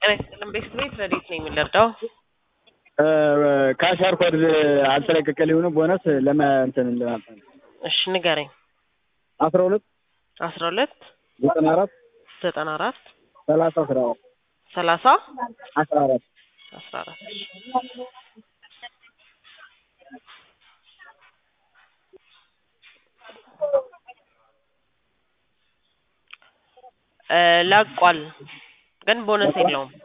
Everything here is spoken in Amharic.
ጤና ይስጥልን ቤት ቤት ረዴት ነኝ የምንረዳው ካሻር ኮድ አልተለቀቀ ሊሆኑ ቦነስ ለመ እንትን ለማለት እሺ ንገረኝ አስራ ሁለት አስራ ሁለት ዘጠና አራት ዘጠና አራት ሰላሳ አስራ አራት ሰላሳ አስራ አራት አስራ አራት እ ለቋል ግን ቦነስ የለውም